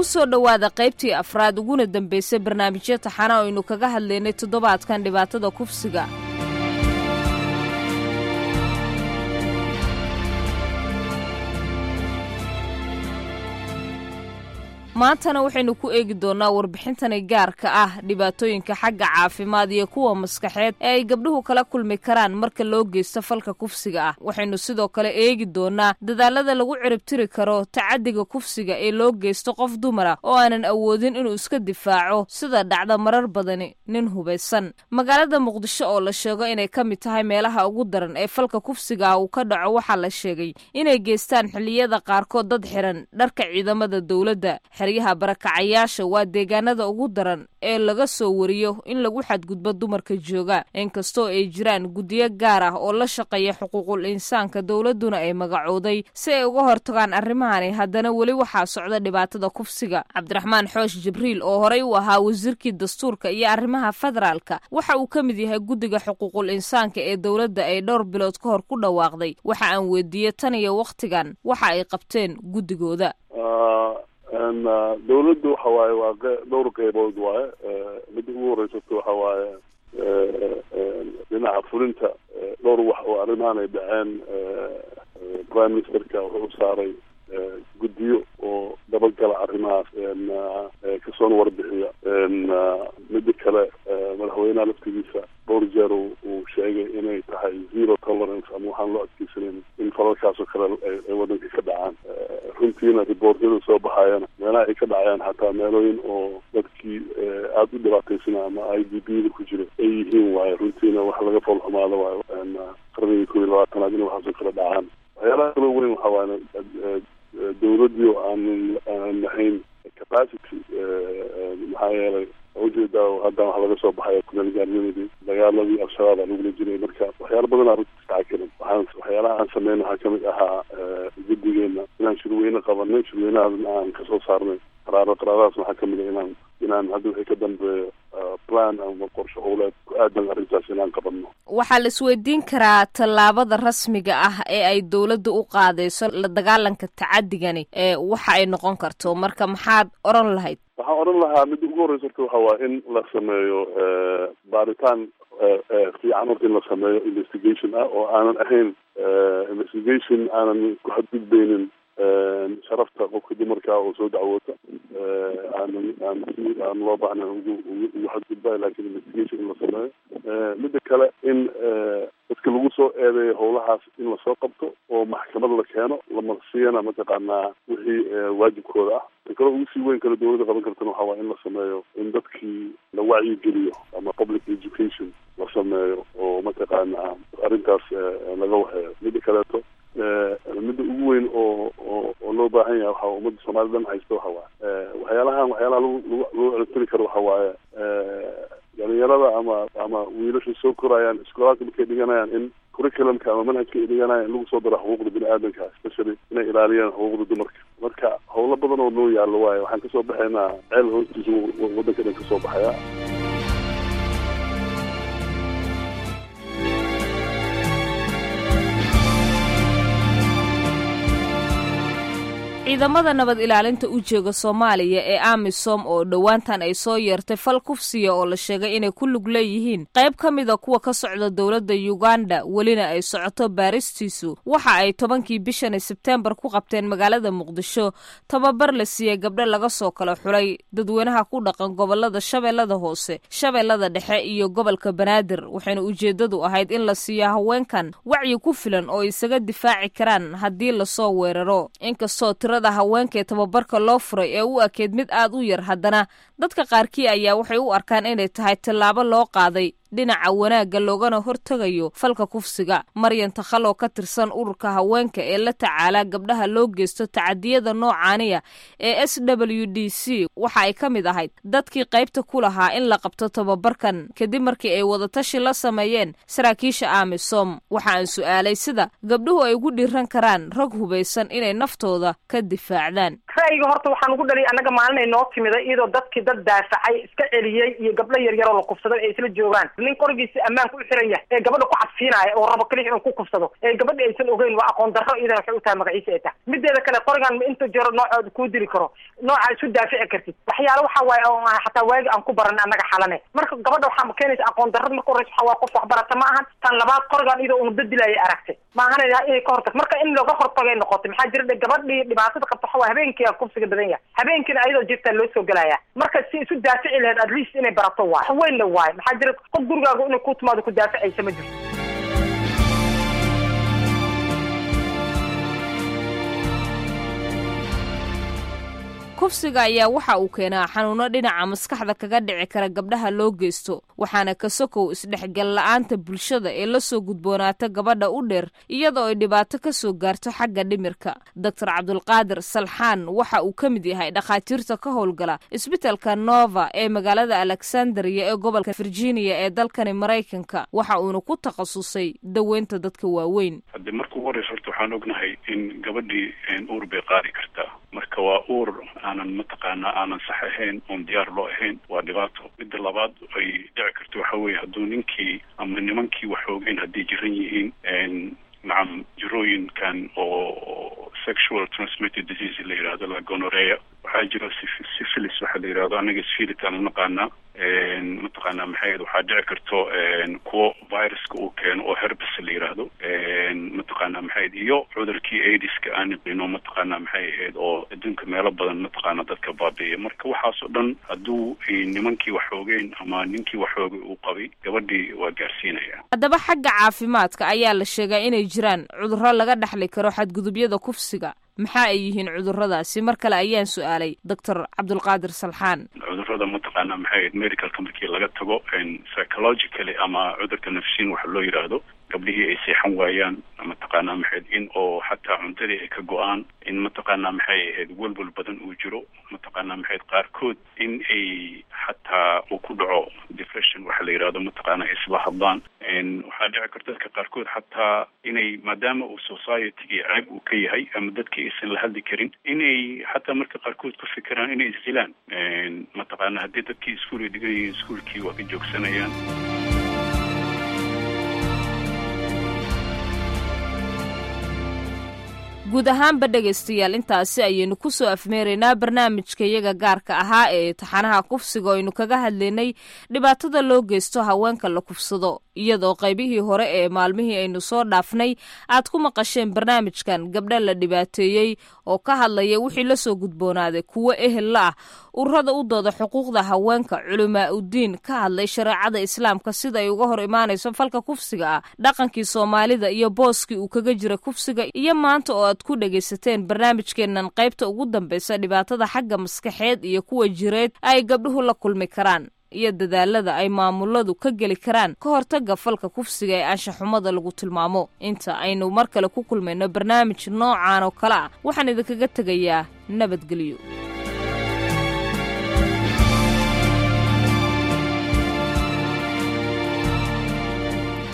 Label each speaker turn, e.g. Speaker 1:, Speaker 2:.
Speaker 1: soo dhowaada qaybtii afraad uguna dambaysay barnaamijyo taxana aynu kaga hadlaynay toddobaadkan dhibaatada kufsiga maantana waxaynu ku eegi doonnaa warbixintani gaarka ah dhibaatooyinka xagga caafimaad iyo kuwa maskaxeed ee ay gabdhuhu kala kulmi karaan marka loo geysto falka kufsiga ah waxaynu sidoo kale eegi doonnaa dadaalada lagu ciribtiri karo tacaddiga kufsiga ee loo geysto qof dumara oo aanan awoodin inuu iska difaaco sida dhacda marar badani nin hubaysan magaalada muqdisho oo la sheego inay ka mid tahay meelaha ugu daran ee falka kufsiga ah uu ka dhaco waxaa la sheegay inay geystaan xilliyada qaarkood dad xiran dharka ciidamada dowladda xeryaha barakacayaasha waa deegaanada ugu daran ee laga soo wariyo in lagu xadgudbo dumarka jooga inkastoo ay jiraan guddiyo gaar ah oo la shaqeeya xuquuqul insaanka dowladduna ay magacooday si ay uga hortagaan arrimahani haddana weli waxaa socda dhibaatada kufsiga cabdiraxmaan xoosh jibriil oo horey u ahaa wasiirkii dastuurka iyo arrimaha federaalka waxa uu ka mid yahay guddiga xuquuqul insaanka ee dowladda ay dhowr bilood ka hor ku dhawaaqday waxa aan weydiiyey tan iyo wakhtigan waxa ay qabteen guddigooda
Speaker 2: dawladdu waxa waaye waa dhowr qeybood waaye midda ugu horeysato waxa waaye dhinaca fulinta dhowr wax oo arrimahan ay dhaceen prime ministerka wuxuu u saaray guddiyo oo dabagala arrimahaas kasoona warbixiya midda kale madaxweynaha laftigiisa dhowr jeer uu sheegay inay tahay zero tolerance ama waxaan loo adkeysaneyn in falalkaas oo kale ay wadanka ka dhacaan runtiina riboortyada soo baxayana meelaha ay ka dhacayaan xataa meelooyin oo dadkii aada u dhibaataysana ama i d b da ku jira ay yihiin waayo runtiina wax laga foolxumaado waayo qarnigii kob iyo labaatanaad in waxaasoo kale dhacaan waxyaalaha kalo weyn waxa waaye dawladdii oo aanan aanan lahayn capacity maxaa yeelay ujeedaa haddan waxa laga soo baxaya kumeelgaarnimadii dagaaladii al-shabaab aa lagula jiray marka waxyaala badan aa runta istacakiran waxaan waxyaalaha aan sameyn waxaa kamid ahaa guddigeena inaan shirweyne qabanay shirweynahaasna aan kasoo saarnay qaraaro qaraaradaas waxaa kamid a inaan inaan hadda wixii ka dambeeyo plan ama qorshe howleed ku aadan arrintaas inaan qabanno
Speaker 1: waxaa la isweydiin karaa tallaabada rasmiga ah ee ay dowladda u qaadayso la dagaalanka tacadigani ee waxa ay noqon karto marka maxaad oran lahayd
Speaker 2: waxaan odhan lahaa midda ugu horreysa horta waxa waa in la sameeyo baaritaan fiican horta in la sameeyo investigation ah oo aanan ahayn investigation aanan ku xadgudbeynin sharafta qofka dumarka oo soo dacwoota aanan aan si aan loo baahnayn ugu ugu xadgudbay lakin investigation in la sameeyo midda kale in dadka lagu soo eedeeyo howlahaas in lasoo qabto oo maxkamad la keeno lamarsiyana mataqaanaa wixii waajibkooda ah ta kale ugu sii weyn kale dawladda qaban kartana waxa waa in la sameeyo in dadkii la wacyigeliyo ama public education la sameeyo oo mataqaanaa arrintaas laga waxeeyo midda kaleeto midda ugu weyn oo oo oo loo baahan yahay waxa ummadda soomali dhan haysta waxa waaye waxyaalahan waxyaalaha lagu lagu ciribtiri karo waxa waaye dhalinyarada ama ama wiilasha soo korayaan iskoolaadka markay dhiganayaan in curriculumka ama manhajka ay dhiganayaan in lagu soo daro xuquuqda bini aadamka especially inay ilaaliyaan xuquuqda dumarka marka howlo badan oo noo yaallo waaye waxaan kasoo baxaynaa ceel hoostiisa waddanka dhan kasoo baxaya
Speaker 1: ciidamada nabad ilaalinta u jooga soomaaliya ee amisom oo dhowaantan ay soo yeertay fal kufsiya oo la sheegay inay ku lug leeyihiin qayb ka mida kuwa ka socda dowladda yuganda welina ay socoto baaristiisu waxa ay tobankii bishani sebteembar ku qabteen magaalada muqdisho tababar la siiyey gabdho laga soo kala xulay dadweynaha ku dhaqan gobolada shabeellada hoose shabeellada dhexe iyo gobolka banaadir waxayna ujeeddadu ahayd in la siiyo haweenkan wacyi ku filan oo isaga difaaci karaan haddii lasoo weeraro inkastoo tirada haweenka ee tababarka loo furay ee u ekeyd mid aad u yar haddana dadka qaarkii ayaa waxay u arkaan inay tahay tallaabo loo qaaday dhinaca wanaagga loogana hortegayo falka kufsiga maryan takhal oo ka tirsan ururka haweenka ee la tacaala gabdhaha loo geysto tacadiyada noocaaniya ee s w d c waxa ay ka mid ahayd dadkii qaybta ku lahaa in la qabto tababarkan kadib markii ay wadatashi la sameeyeen saraakiisha amisom waxa aan su'aalay sida gabdhuhu ay ugu dhiiran karaan rag hubaysan inay naftooda ka difaacdaan
Speaker 3: ra'yiga horta waxaan ugu dhaliyay annaga maalin ay noo timida iyadoo dadkii dad daafacay iska celiyey iyo gabdho yaryaroo la kufsaday ay isla joogaan nin qorigiisa ammaanka u xiran yahay ee gabadha ku cadfiinaya oo rabo kelix inuu ku kufsado ee gabadha aysan ogeyn waa aqoon darro iyadana waxay u tahay magaciisa ay tahay mideeda kale qorigan ma inta jiro noocooda kuu dili karo nooca isu daafici kartid waxyaala waxa waaye oo aan xataa waagi aan ku baran annaga xalane marka gabadha waxaa keenaysa aqoon darrada marka horeysa waxa waa qof waxbarata ma ahan tan labaad qorigan iyadoo unu dadilaya aragtay ma ahan inay ka hortag marka in looga hortagay noqotay maxaa jira gabadhii dhibaatada qabta waxa waa habeenkii aa kufsiga badan yahay habeenkiina ayadoo jirtaa loo soo gelaya marka si isu daafici lahayd at least inay barato waay wax weyn la waayo maxaa jira qof gurigaaga inay ku timaado ku daaficaysa ma jirto
Speaker 1: kufsiga ayaa waxa uu keenaa xanuuno dhinaca maskaxda kaga dhici kara gabdhaha loo geysto waxaana ka sokow isdhexgal la-aanta bulshada ee la soo gudboonaata gabadha u dheer iyadoo ay dhibaato ka soo gaarto xagga dhimirka doctor cabdulqaadir salxaan waxa uu ka mid yahay dhakhaatiirta ka howlgala isbitalka nova ee magaalada alexandria ee gobolka virginia ee dalkani maraykanka waxa uuna ku takhasusay daweynta dadka waaweyn
Speaker 4: hadde marka ugu horeysa horta waxaan ognahay in gabadhii uur bay qaadi kartaa marka waa uur aanan mataqaanaa aanan sax ahayn oon diyaar loo ahayn waa dhibaato midda labaad ay dhici karto waxa weeye hadduu ninkii ama nimankii wax ogeyn hadday jiran yihiin nacam jirooyinkan oo sexual transmitted disease la yidhahdo la gonorea waxaa jiro syphilis waxaa la yidhahdo anaga syphilitaan unaqaanaa mataqaanaa maxay waxaa dhici karto kuwo viruska uu keeno oo herbis la yidhaahdo mataqaanaa maxay iyo cudurkii aidiska aan naqino mataqaanaa maxay ahayd oo adduunka meelo badan mataqaana dadka baabi'iya marka waxaas oo dhan hadduu nimankii wax ogeyn ama ninkii wax oogay uu qabay gabadhii waa gaarsiinaya
Speaker 1: haddaba xagga caafimaadka ayaa la sheegaa inay jiraan cudurro laga dhexli karo xadgudubyada kufsiga maxaa ay yihiin cudurradaasi mar kale ayaan su-aalay doctor cabdulqaadir salxaan
Speaker 4: cudurrada mataqaanaa maxay ahayd medicalka markii laga tago psychologically ama cudurka nafsiin waxa loo yidhaahdo gabdhihii ay seexan waayaan mataqaanaa maxayd in oo xataa cuntadii ay ka go-aan in mataqaanaa maxay ahayd welwel badan uu jiro mataqaanaa maxayd qaarkood in ay xataa uu ku dhaco depression waxa la yidhahdo mataqaanaa isla hadlaan waxaa dhici karta dadka qaarkood xataa inay maadaama uu societygii ceeb uu ka yahay ama dadkii aysan la hadli karin inay xataa marka qaarkood ku fikiraan inay isdilaan mataqaanaa haddii dadkii iskuol ay dhigan yihiin iskuolkii waa ka joogsanayaan
Speaker 1: guud ahaanba dhegaystayaal intaasi ayaynu ku soo afmeeraynaa barnaamijka iyaga gaarka ahaa ee taxanaha kufsiga oo aynu kaga hadlaynay dhibaatada loo geysto haweenka la kufsado iyadoo qaybihii hore ee maalmihii aynu soo dhaafnay aad ku maqasheen barnaamijkan gabdha la dhibaateeyey oo ka hadlaya wixii la soo gudboonaaday kuwo ehel la ah ururada u dooda xuquuqda haweenka culamaa uddiin ka hadlay shareecada islaamka sida ay uga hor imaanayso falka kufsiga ah dhaqankii soomaalida iyo booskii uu kaga jira kufsiga iyo maanta oo aad ku dhegaysateen barnaamijkeennan qaybta ugu dambaysa dhibaatada xagga maskaxeed iyo kuwa jireed ay gabdhuhu la kulmi karaan iyo dadaalada ay maamuladu ka geli karaan ka hortaga falka kufsiga ee anshaxumada lagu tilmaamo inta aynu mar kale ku kulmayno barnaamij noocan oo kale ah waxaan idinkaga tegayaa nabadgelyo